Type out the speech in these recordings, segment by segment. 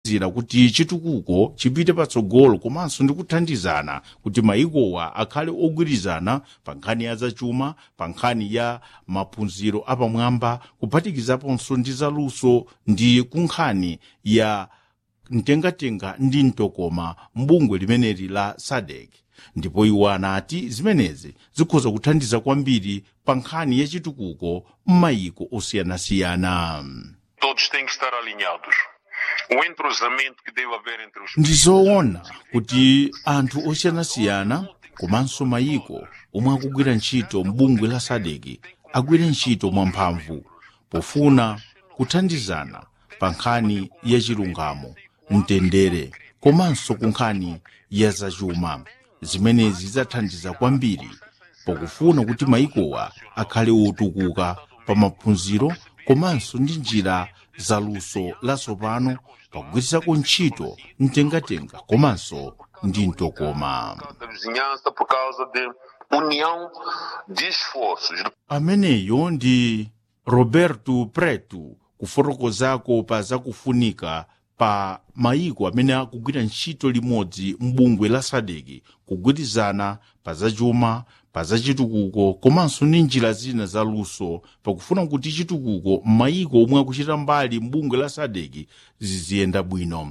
zira kuti chitukuko chipite patsogolo komanso ndi kuthandizana kuti mayikowa akhale ogwirizana pa nkhani ya zachuma pa nkhani ya maphunziro apamwamba kuphatikizaponso ndi zaluso ndi kunkhani ya mtengatenga ndi mtokoma mbungwe limeneli la sadek ndipo iwo anati zimenezi zikhoza kuthandiza kwambiri pa nkhani ya chitukuko m'mayiko osiyanasiyana Todos têm que estar alinhados. O entrosamento que deve haver entre os ndi zoona kuti anthu osiyanasiyana komanso mayiko omwe akugwira ntchito m'bungwe la sadeki agwire ntchito mwamphamvu pofuna kuthandizana pa nkhani ya chilungamo mtendere komanso ku nkhani ya zachuma zimenezi zidzathandiza kwambiri pokufuna kuti mayikowa akhale otukuka pa maphunziro komanso ndi njira zaluso latsopano pogwirisako ntchito mtengatenga komanso ndi mtokoma da vizinhança por causa de união de esforços. ameneyo ndi roberto preto kufotokozako pa zakufunika pa mayiko amene akugwira ntchito limodzi m'bungwe la sadeki kugwirizana pa zachuma pa zachitukuko komanso ndi njira zina zaluso pakufuna kuti chitukuko m'mayiko omwe akuchita mbali m'bungwe la sadeki ziziyenda bwino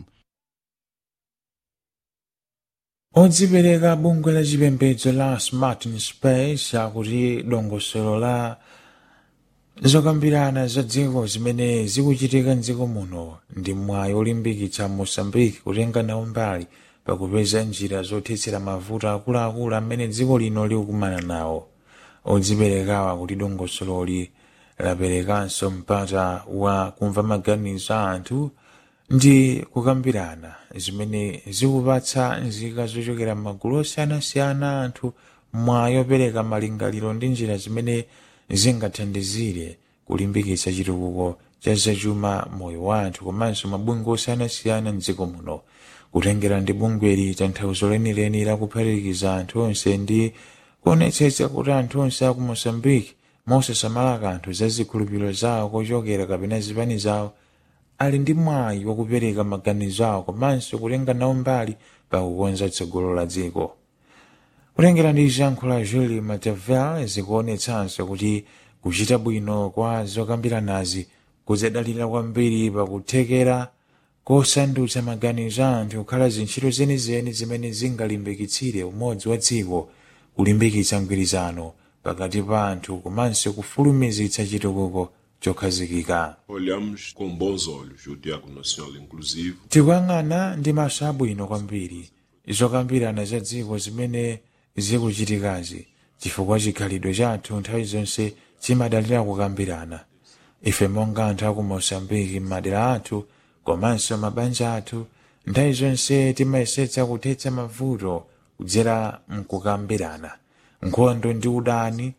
odzipereka bungwe la chipembedzo la smart in space akuti dongosolo la zokambirana za dziko zimene zikuchitika mdziko muno ndi mwayi olimbikitsa mosambiki kutenga nawo mbali pakupeza njira zothetsera mavuto akuluakulu amene dziko lino likukumana nawo odziperekawa kuti dongosololi laperekanso mpata wa kumva maganizo a anthu ndi kukambirana zimene zikupatsa nzika zochokera m'magulu osiyanasiyana anthu mwayi opereka malingaliro ndi njira zimene zingathandizire kulimbikitsa chitukuko cha zachuma moyo wa anthu komanso mabungwe osiyanasiyana mdziko muno kutengera ndi bungweli tanthauzo lenileni lakuphatikiza anthu onse ndi kuonetsetsa kuti anthu onse aku mosambiki mosasamala kanthu za zikhulupiriro zawo kochokera kapena zipani zawo ali ndi mwayi wakupereka maganizo awo komanso kutenga nawo mbali pakukonza tsogolo la dziko kutengera ndi zankho la julie matavel zikuonetsanso kuti kuchita bwino kwa zokambiranazi kudzadalira kwambiri pakuthekera kosandutsa maganizo a anthu kukhala zintchito zenizeni zimene zingalimbikitsire umodzi wa dziko kulimbikitsa mgwirizano pakati pa anthu komanso kufulumizitsa chitukuko chokhazikika Olhamos com bons olhos o Diálogo Nacional Inclusivo tikuyang'ana ndi maso abwino kwambiri zokambirana za dziko zimene zikuchitikazi chifukwa chikhalidwe chathu nthawi zonse chimadalira kukambirana ife monga anthu aku mosambiki m'madera athu komanso mabanja athu nthawi zonse timayesetsa kuthetsa mavuto kudzera mkukambirana nkhondo ndi udani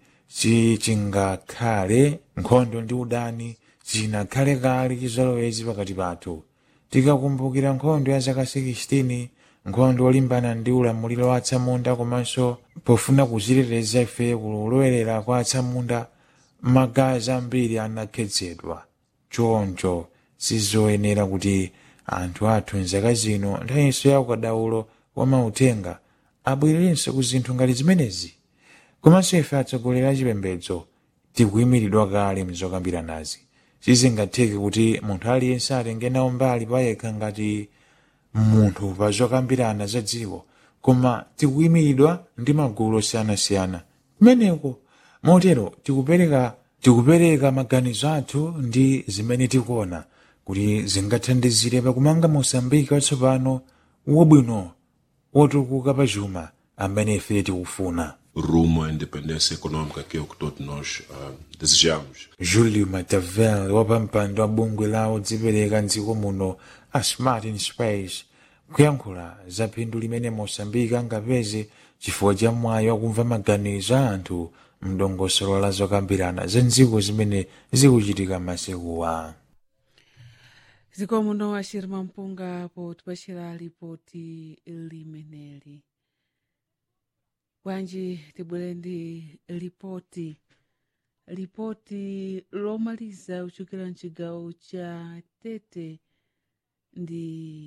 sichingakhale nkhondo ndi udani chinakhale kale chizolowezi pakati pathu tikakumbukira nkhondo ya zaka 16 nkhondo yolimbana ndi ulamuliro wa atsamunda komanso pofuna kuziteteza ife kulowerera kwa atsamunda magazi ambiri anakhetsedwa choncho sizoyenera kuti anthu athu mzaka zino nthawinso ya ukadaulo wa mauthenga abwererenso ku zinthu ngati zimenezi komanso ife atsogoleri a chipembedzo tikuyimiridwa kale mzokambiranazi sizingatheke kuti munthu aliyense atenge nawo mbali payekha ngati munthu pa zokambirana za dziko koma tikuyimiridwa ndi magulu osiyanasiyana kumeneko motero tikupereka tikupereka maganizo athu ndi zimene tikuona kuti zingathandizire pakumanga mosambiki watsopano wabwino wotukuka pa chuma amene ife tikufuna rumo à independência econômica que é o que todos nós ah, desejamos. julio matavel wapampando wa bungwe la odzipereka mdziko muno a smart in space kuyankhula za phindu limene mosambiki angapeze chifukwa cha mwayi wakumva maganizo a anthu mdongosolo la zokambirana za nziko zimene zikuchitika masekuwa zikomo no ashirima mpunga potipachira lipoti limeneli bwanji tibwere ndi lipoti lipoti lomaliza kuchokera mchigawo cha tete ndi